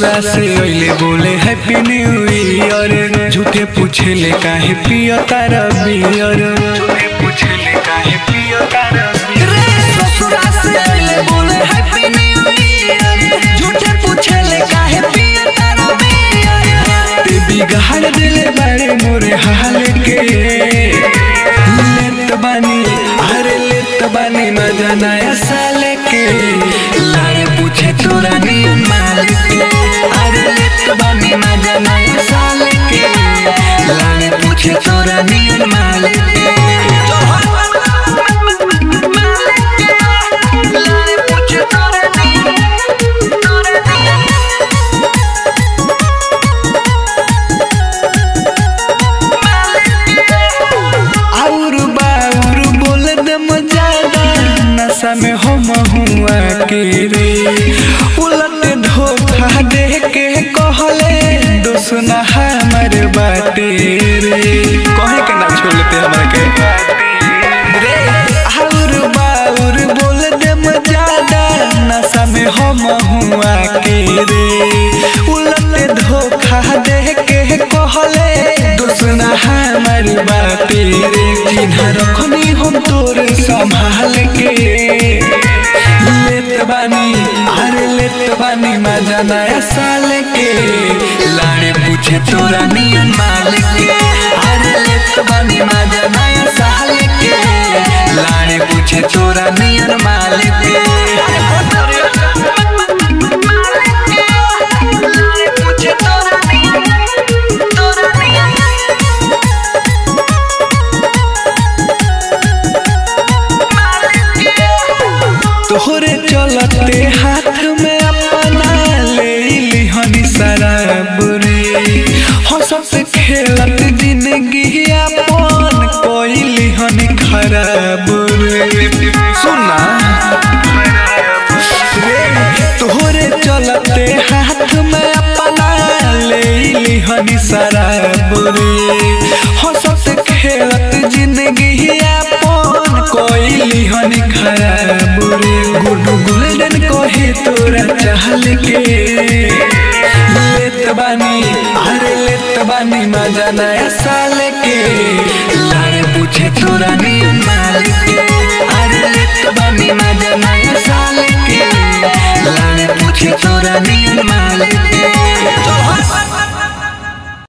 ससुरा से अइले बोले हैप्पी न्यू ईयर झूठे पूछे ले काहे पियो तारा बियर झूठे पूछे ले काहे पियो तारा रे ससुरा से अइले बोले हैप्पी न्यू ईयर झूठे पूछे ले काहे पिए तारा बियर ते बिगाड़ दिले बारे मोरे हाल के लेत बानी अरे लेत बानी मजा नया साल के लारे पूछे तोरा नियन मालिक के अरे लेत बानी मजा नया साल के लारे पूछे तोरा नियन मालिक के लारे पूछे तोरा नियन तोरा और बाउर बोल दम ज्यादा नशा में हम हुआ के रे उलट धोखा दे के कहले दोसना हमर बाटे रे कहे के ना छोड़ते हमरा के रे और बाउर बोल दम ज्यादा नशा में हम हुआ के रे उलट धोखा दे के कहले दोसना हमर बाटे रे चिन्हा रखनी हम तोर संभाल के लेत बानी अरे लेत बानी मजा नया साल के लाड़े पूछे तोरा नियन मालिक के अरे लेत बानी मजा नया साल के लाड़े पूछे तोरा नियन मालिक के लारे पूछे तोरा नियन तोरा नियन तोहरे चलते हाथ में अपना ले लिहनी शराब रे हंसत खेलत जिंदगी अपन कोई लिहनी खराब रे सुना रे तोहरे चलते हाथ में अपना ले लिहनी शराब रे हंसत खेलत जिंदगी अपन कोई लिहनी खराब रे गुडू गोल्डन कहे तोरा चाहल के लेत बानी अरे लेत बानी मजा नया साल के लारे पूछे तोरा नियन मालिक के अरे लेत बानी मजा नया साल के लारे पूछे तोरा नियन